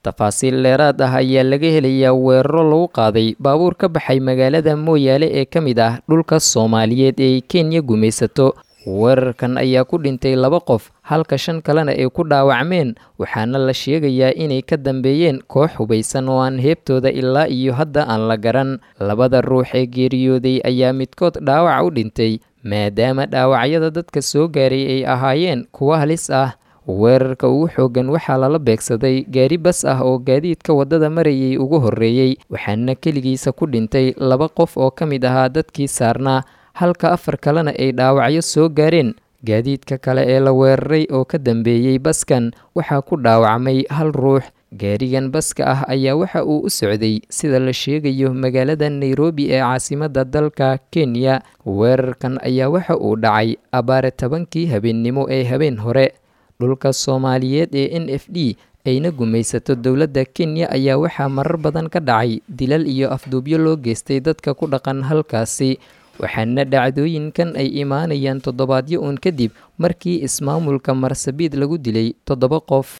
tafaasiil dheeraad ah ayaa laga helayaa weeraro lagu qaaday baabuur ka baxay magaalada mooyaale ee ka mid ah dhulka soomaaliyeed ee ay kenya gumaysato weerarkan ayaa ku dhintay laba qof halka shan kalena ay ku dhaawacmeen waxaana la sheegayaa inay ka dambeeyeen koox hubaysan oo aan heebtooda ilaa iyo hadda aan la garan labada ruux ee geeriyooday ayaa midkood dhaawac u dhintay maadaama dhaawacyada dadka soo gaaray ay ahaayeen kuwo halis ah weerarka ugu xooggan waxaa lala beegsaday gaari bas ah oo gaadiidka waddada marayay ugu horreeyey waxaana keligiisa ku dhintay laba qof oo ka mid ahaa dadkii saarnaa halka afar kalena ay dhaawacyo soo gaareen gaadiidka kale ee la weeraray oo ka dambeeyey baskan waxaa ku dhaawacmay hal ruux gaarigan baska ah ayaa waxa uu u socday sida la sheegayo magaalada nairobi ee caasimadda dalka kenya weerarkan ayaa waxa uu dhacay abaare tobankii habeennimo ee habeen hore dhulka soomaaliyeed ee n f d ayna gumaysato dowladda kenya ayaa waxaa marar badan ka dhacay dilal iyo afduubyo loo geystay dadka ku dhaqan halkaasi waxaana dhacdooyinkan ay imaanayaan toddobaadyo uun kadib markii ismaamulka marsabiid lagu dilay toddoba qof